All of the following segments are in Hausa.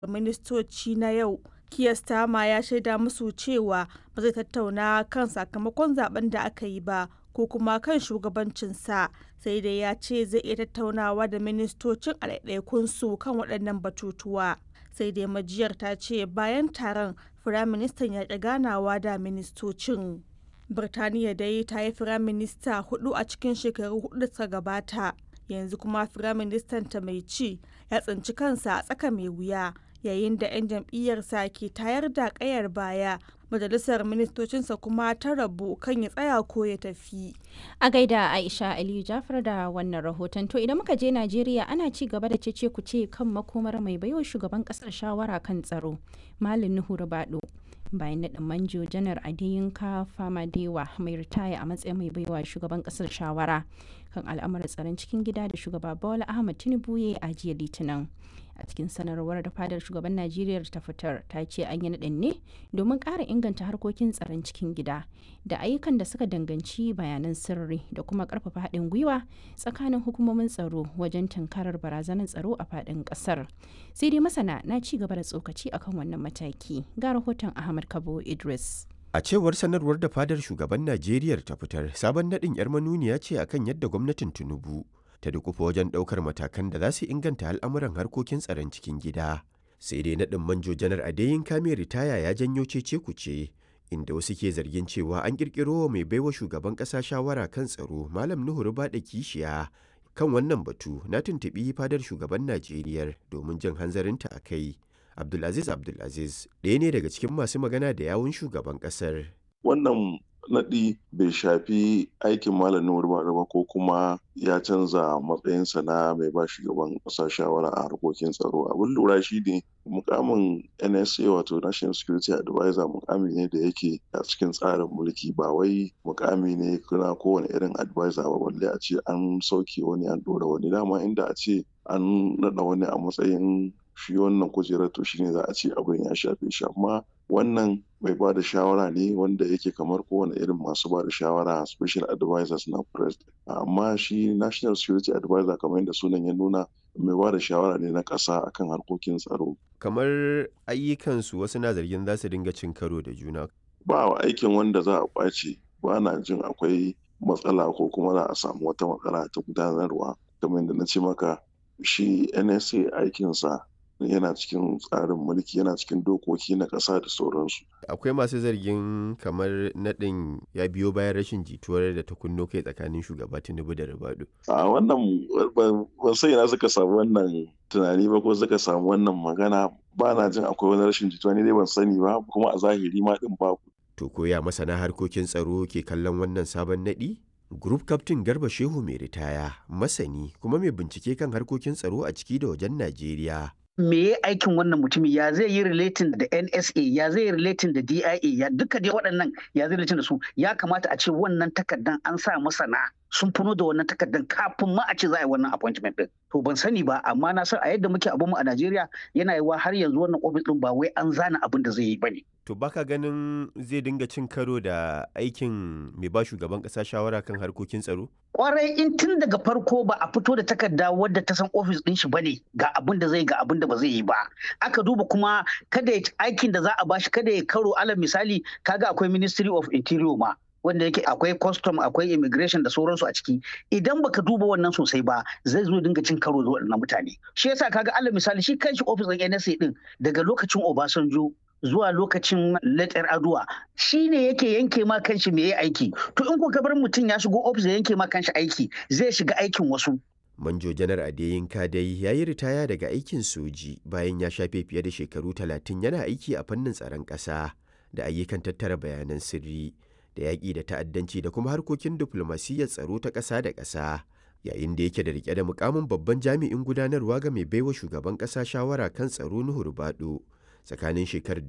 ministoci na yau Keir Starmer ya shaida musu cewa ba zai tattauna kan sakamakon zaben da aka yi ba ko kuma kan shugabancinsa sai dai ya ce zai iya tattaunawa da ministocin a ɗaiɗaikunsu kan waɗannan batutuwa sai dai majiyar ta ce bayan taron firaministan ya ƙi ganawa da ministocin birtaniya dai ta yi firaminista hudu a cikin shekaru hudu da suka gabata yanzu kuma firaministan ta mai ci ya tsinci kansa a tsaka mai wuya yayin da 'yan jam'iyyarsa ke tayar da kayar baya majalisar ministocinsa kuma ta rabu kan ya tsaya ko ya tafi. A gaida Aisha Aliyu Jafar da wannan rahoton to idan muka je Najeriya ana ci gaba da cece kuce kan makomar mai baiwa shugaban kasar shawara kan tsaro Malam Nuhu Rubado. bayan naɗin manjo janar adeyinka famadewa mai ritaya a matsayin mai baiwa shugaban ƙasar shawara kan al'amuran tsaron cikin gida da shugaba bola ahmad tinubu ya a jiya litinin a cikin sanarwar da fadar shugaban najeriya ta fitar ta ce an yi naɗin ne domin ƙara inganta harkokin tsaron cikin gida da ayyukan da suka danganci bayanan sirri da kuma ƙarfafa haɗin gwiwa tsakanin hukumomin tsaro wajen tunkarar barazanar tsaro a faɗin ƙasar sai dai masana na ci gaba da tsokaci akan wannan mataki ga rahoton ahmad kabo idris A cewar sanarwar da fadar shugaban Najeriya ta fitar, sabon naɗin 'yar manuniya ce akan yadda gwamnatin Tinubu ta dukufa wajen ɗaukar matakan da za su inganta al'amuran harkokin tsaron cikin gida. Sai dai naɗin manjo janar Adeyin Kame ritaya ya janyo cece kuce, inda wasu ke zargin cewa an ƙirƙiro wa mai baiwa shugaban ƙasa shawara kan tsaro Malam Nuhu Rubaɗa Kishiya. Kan wannan batu na tuntuɓi fadar shugaban Najeriya domin jin hanzarinta a kai. Abdulaziz Abdulaziz ɗaya ne daga cikin masu magana da yawun shugaban ƙasar. Wannan naɗi bai shafi aikin Malam Nuhu ba ko kuma ya canza matsayinsa na mai ba shugaban ƙasa shawara a harkokin tsaro. Abin lura shi ne mukamin NSA wato National Security Advisor mukami ne da yake a cikin tsarin mulki ba wai mukami ne na kowane irin advisor ba balle a ce an sauke wani an ɗora wani dama inda a ce an naɗa wani a matsayin shi wannan kujerar to shine za a ce abin ya shafe shi amma wannan mai ba da shawara ne wanda yake kamar kowane irin masu ba da shawara special advisors na president amma shi national security advisor kamar yadda sunan ya nuna mai ba da shawara ne na ƙasa akan harkokin tsaro Kamar ayyukansu wasu na zargin za su dinga cin karo da juna. ba wa aikin wanda za a ƙwace ba na jin akwai matsala ko kuma za a samu wata matsala ta gudanarwa kamar yadda na ce maka shi nsa aikinsa yana cikin tsarin mulki yana cikin dokoki na ƙasa da sauransu. Akwai masu zargin kamar naɗin ya biyo bayan rashin jituwar da ta kunno kai tsakanin shugaba Tinubu da Ribadu. A wannan ban sai na suka samu wannan tunani ba ko suka samu wannan magana ba na jin akwai wani rashin jituwa ne dai ban sani ba kuma a zahiri ma din babu. To koya masana harkokin tsaro ke kallon wannan sabon naɗi? Group Captain Garba Shehu mai ritaya, masani kuma mai bincike kan harkokin tsaro a ciki da wajen Najeriya. me ya aikin wannan mutumi ya zai yi relating da NSA ya zai yi relating da DIA ya duka dai waɗannan ya zai relating da su ya kamata a ce wannan takardan an sa masana sun funo da wannan takardan kafin ma a ce za a yi wannan appointment din to ban sani ba amma na san a yadda muke abun mu a Najeriya yana yiwa har yanzu wannan office din ba wai an zana abin da zai yi bane To baka ganin zai dinga cin karo da aikin mai ba shugaban ƙasa shawara kan harkokin tsaro? kwarai in tun daga farko ba a fito da takarda wadda ta san ofis din shi bane ga abin da zai ga abin da ba zai yi ba aka duba kuma kada aikin da za a bashi kada ya karo alal misali kaga akwai ministry of interior ma wanda yake akwai custom akwai immigration da sauransu a ciki idan baka duba wannan sosai ba zai zo dinga cin karo da waɗannan mutane shi yasa kaga alal misali shi kanshi ofis din NSA din daga lokacin Obasanjo zuwa lokacin letter aduwa shi ne yake yanke ma kanshi me ya aiki to in kuka bar mutum ya shigo ofis ya yanke ma kanshi aiki zai shiga aikin wasu Manjo Janar Adeyin Kadai ya yi ritaya daga aikin soji bayan ya shafe fiye da shekaru talatin yana aiki a fannin tsaron ƙasa da ayyukan tattara bayanan sirri da yaƙi da ta'addanci da kuma harkokin diflomasiyyar tsaro ta ƙasa da ƙasa. Yayin da yake da rike da mukamin babban jami'in gudanarwa ga mai baiwa shugaban ƙasa shawara kan tsaro Nuhu Rubado. tsakanin shekarar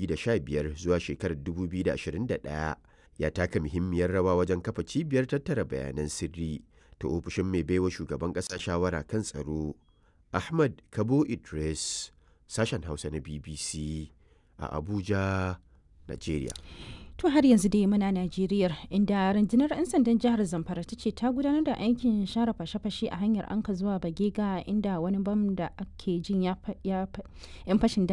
2015 zuwa shekarar 2021 ya taka muhimmiyar rawa wajen kafa cibiyar tattara bayanan sirri ta ofishin mai baiwa shugaban ƙasa shawara kan tsaro ahmad kabo idris sashen hausa na bbc a abuja nigeria To har yanzu dai muna Najeriya inda rundunar 'yan sandan jihar Zamfara ta ce ta gudanar da aikin share fashe-fashe a hanyar Anka zuwa Bagega inda wani bam da ake jin ya 'yan fashin